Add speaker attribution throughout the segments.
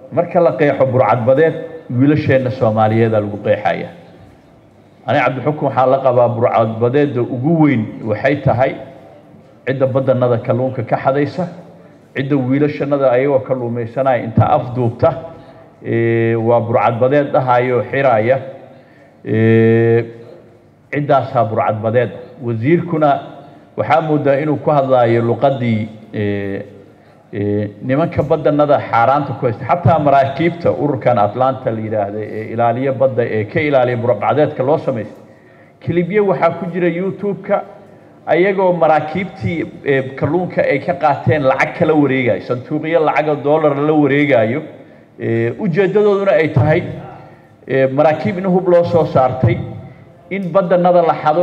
Speaker 1: marka la qeexo burcadbadeed wiilasheenna soomaaliyeeda lagu qeexaya aniga cabdixukun waxaa la qabaa burcadbadeedda ugu weyn waxay tahay cidda badanada kalluunka ka xadaysa cidda wiilashanada ayagoo kalluumaysanaya intaa afduubta waa burcadbadeed dhahayo xiraya ciddaasaa burcadbadeed wasiirkuna waxaa moodaa inuu ku hadlaayo luqadii nimanka badanada xaaraanta ku haysta xataa maraakiibta ururkan atlanta la yidhaahda ee ilaaliyo badda ee ka ilaaliya burcadbadeedka loo samaystay kilibyo waxaa ku jira youtube-ka ayagoo maraakiibtii kalluunka ay ka qaateen lacag kala wareegayo sanduuqyo lacaga dollar la wareegayo ujeeddadooduna ay tahay maraakiib in hub loo soo saartay in badanada la xado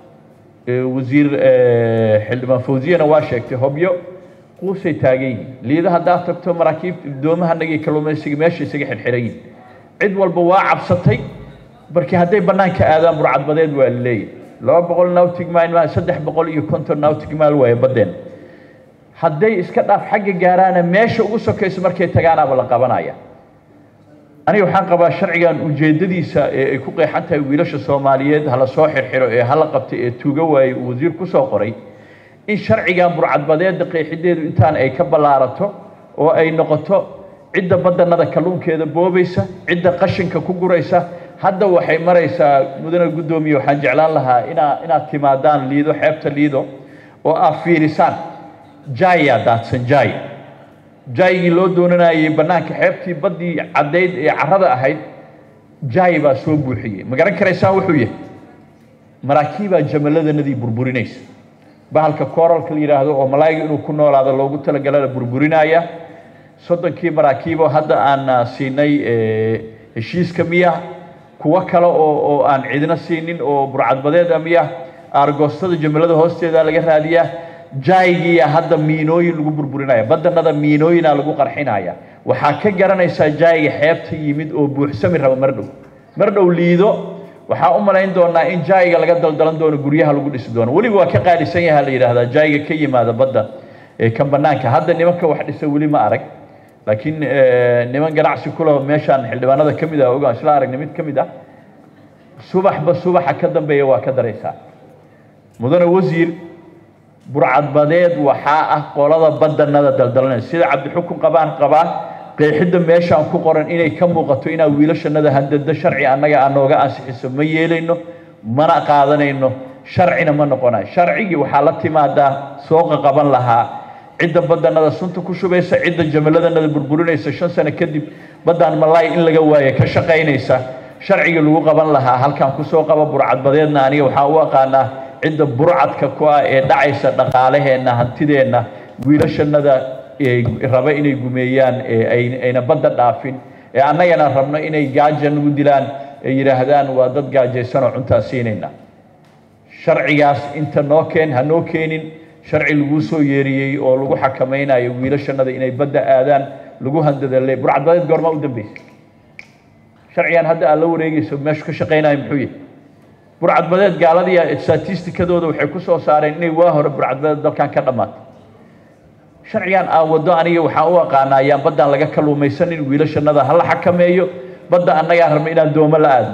Speaker 1: wasiir xildhibaan fawziyana waa sheegtay hobyo quusay taagan yihiin liida haddaad tagto maraakiibta doomahanagii kalluumaysiga meesha isaga xirxiran yihin cid walba waa cabsatay markii hadday bannaanka aadaan burcadbadeed waa la leeyahy laba boqol nautic mile ma saddex boqol iyo konton nautic mile waaye baddeen hadday iska dhaaf xagga gaaraana meesha ugu sokayso markay tagaanaaba la qabanaya aniga waxaan qabaa sharcigan ujeeddadiisa ee ay ku qeexan tahay wiilasha soomaaliyeed hala soo xirxiro ee hala qabtay ee tuuga waaye uu wasiir ku soo qoray in sharcigan burcadbadeedda qeexideedu intaan ay ka ballaarato oo ay noqoto cidda badanada kalluunkeeda boobaysa cidda qashinka ku guraysa hadda waxay maraysaa mudane guddoomiye waxaan jeclaan lahaa inaa inaad timaadaan liido xeebta liido oo aad fiirisaan jaya daadsan jay jaygii loo doonanayay bannaanka xeebtii baddii caddayd ee carrada ahayd jay baa soo buuxiyey ma garan karaysaan wuxuu yahay maraakiibaa jamalladanadii burburinaysa bahalka kooralka la yidhaahdo oo malaayiga inuu ku noolaado loogu talagalana burburinaya soddonkii maraakiiboo hadda aan siinay heshiiska miya kuwo kale oo oo aan cidna siinin oo burcadbadeeda miya aargoostada jamallada hoosteeda laga raadiyaa jaygiiya hadda miinooyin lagu burburinaya badanada miinooyina lagu qarxinaya waxaa ka garanaysaa jayga xeebta yimid oo buuxsami raba mar dhow mar dhow liido waxaa u malayn doonaa in jayga laga daldalan doono guryaha lagu dhisi doono weliba waa ka qaalisan yaha la yidhaahdaa jayga ka yimaada badda ee kan banaanka hadda nimanka wax dhisa weli ma arag laakiin niman ganacsi kulaho meeshaan xildhibaanada ka mid ah ogaan isla aragna mid ka mid ah subaxba subaxa ka dambeeya waa ka daraysaa mudane wasiir burcadbadeed waxaa ah qolada badanada daldalanaya sida cabdixukun qabaan qabaa qeexidda meeshaan ku qoran inay ka muuqato inaa wiilashanada handada sharci annaga aan nooga ansixiso ma yeelayno mana qaadanayno sharcina ma noqonayo sharcigii waxaa la timaadaa sooqa qaban lahaa cidda badanada sunta ku shubaysa cidda jamalladanada burburinaysa shan sano kadib baddaan malaay in laga waayo ka shaqaynaysa sharcigii lagu qaban lahaa halkaan kusoo qaba burcadbadeedna aniga waxaa u aqaanaa cidda burcadka ku ah ee dhacaysa dhaqaalaheenna hantideenna wiilashanada raba inay gumeeyaan ayna badda dhaafin ee annagana rabno inay gaaja nagu dilaan ee yidhaahdaan waa dad gaajaysanoo cuntaa siinayna sharcigaas inta noo keen ha noo keenin sharci laguu soo yeeriyey oo lagu xakamaynayo wiilashanada inay badda aadaan lagu handadale burcadbadeed goormaa u dambaysa sharcigan hadda aad la wareegayso meeshu ka shaqaynayo muxuu yahay burcadbadeed gaaladiia statistikadooda waxay ku soo saareen inay waa hore burcadbadeed dalkan ka dhammaatay sharcigan aan waddo aniga waxaan u aqaanaa ayaan baddaan laga kalluumaysanin wiilashanada ha la xakameeyo badda annagaan rabno inaan doomo la aadno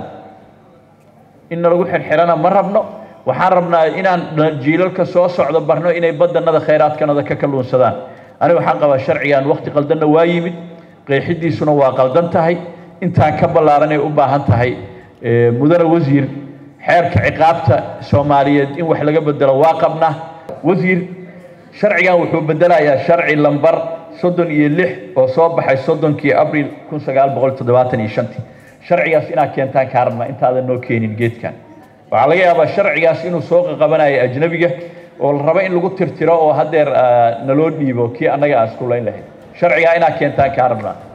Speaker 1: inna lagu xirxirana ma rabno waxaan rabnaa inaan jiilalka soo socdo barno inay badanada khayraadkanada ka kalluunsadaan aniga waxaan qabaa sharcigan waqti qaldanna waa yimid qeexidiisuna waa qaldan tahay intaan ka ballaaranay u baahan tahay mudane wasiir xeerka ciqaabta soomaaliyeed in wax laga bedelo waa qabnaa wasiir sharcigan wuxuu bedelayaa sharci lambar soddon iyo lix oo soo baxay soddonkii abril kun sagaal boqol toddobaatan iyo shantii sharcigaas inaad keentaan kaa rabnaa intaadan noo keenin geedkan waxaa laga yaabaa sharcigaas inuu soo qaqabanayo ajnabiga oo la rabo in lagu tirtiro oo haddeer naloo dhiibo kii annaga aan iskulayn lahayn sharcigaa inaad keentaan kaa rabnaa